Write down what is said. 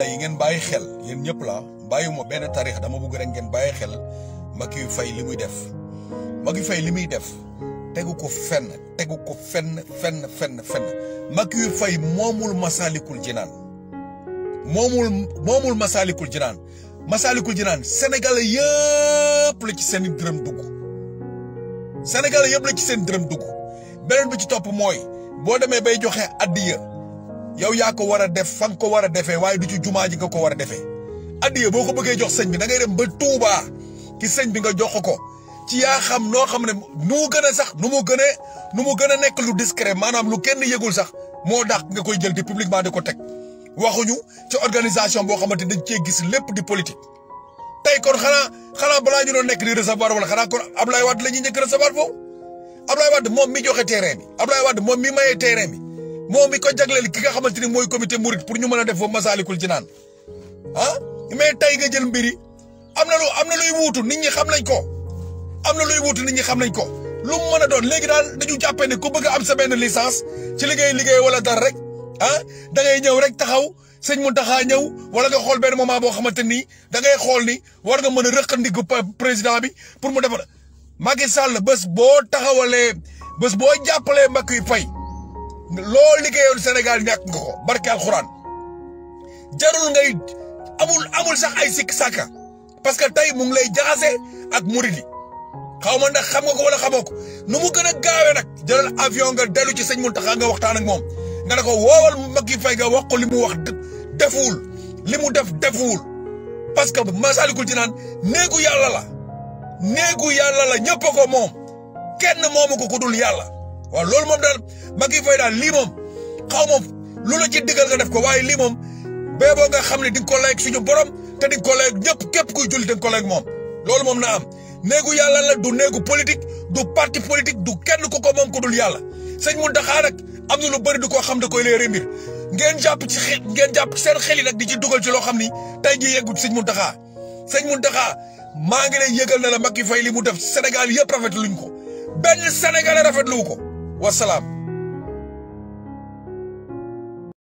yi ngeen bàyyi xel yéen ñëpp la bàyyiwuma benn tarix dama bëgg rek ngeen bàyyi xel Macky Faye li muy def Macky Faye li muy def tegu ko fenn tegu ko fenn fenn fenn fenn Macky Faye moomul Masalikul Jinaan moomul moomul Masalikul Jinaan Masalikul Jinaan Sénégalais yëpp la ci seen dërëm dugg Sénégalais yëpp la ci seen dërëm dugg beneen bi ci topp mooy boo demee bay joxe addiya yow yaa ko war a def fa nga ko war a defee waaye du ci jumaa ji nga ko war a defee addiya boo ko bëggee jox sëñ bi da ngay dem ba Touba ki sëñ bi nga jox ko ci yaa xam noo xam ne nu mu gën a sax nu mu gën a nu mu gën a nekk lu discret maanaam lu kenn yëgul sax moo dàq nga koy jël di publiquement di ko teg waxuñu ci organisation boo xamante dañ cee gis lépp di politique. tey kon xanaa xanaa balaa ñu doon nekk di recevoir wala xanaa kon Ablaye Wade la ñuy njëkk recevoir foofu Ablaye Wade moom mi joxe terrain bi Ablaye Wade moom mi mayee terrain bi moom mi ko jagleel ki nga xamante ni mooy comité Mouride pour ñu mën a def foofu Masalikul Jinaan ah mais tey nga jël mbiri am na lu am na luy wuutu nit ñi xam nañ ko am na luy wuutu nit ñi xam nañ ko lu mu mën a doon léegi daal dañu jàppee ne ku bëgg a am sa benn licence ci liggéey liggéey wala dara rek ah da ngay ñëw rek taxaw sëñ Mountakha ñëw wala nga xool benn moment boo xamante ni da ngay xool ni war nga mën a rëqandiku président bi pour mu defal Macky Sall bés boo taxawalee bés boo jàppalee Macky Faye loo liggéeyoon Sénégal ñàkk nga ko barke alxuraan jarul ngay amul amul sax ay sikk sàkka parce que tey mu ngi lay jaxase ak murid yi xaw ma ndax xam nga ko wala xamoo ko nu mu gën a gaawee nag jëlal avion nga dellu ci sëñ Mountakha nga waxtaan ak moom nga ne ko woowal Macky Faye nga wax ko li mu wax defuwul li mu def defuwul parce que Masalikul Jinaan néegu yàlla la néegu yàlla la ñëpp ko moom kenn moomu ko ku dul yàlla waaw loolu moom daal Macky Faye daal lii moom xaw ma lu la ci digal nga def ko waaye lii moom bee boo nga xam ne di nga ko lay suñu borom te di nga ko lay ñëpp képp kuy julli di nga ko lay moom loolu moom na am néegu yàlla la du néegu politique du parti politique du kenn ku ko moom ku dul yàlla sëñ Mountakha nag am na lu bëri du ko xam da koy leeree mbir ngeen jàpp ci xel ngeen jàpp seen xel yi nag di ci dugal ci loo xam ni tey jii yeggut sëñ Mountakha sëñ Mountakha maa ngi lay yëgal na la Macky Faye li mu def Sénégal yëpp rafetluñ ko benn Sénégalais rafetlu ko wasalaam.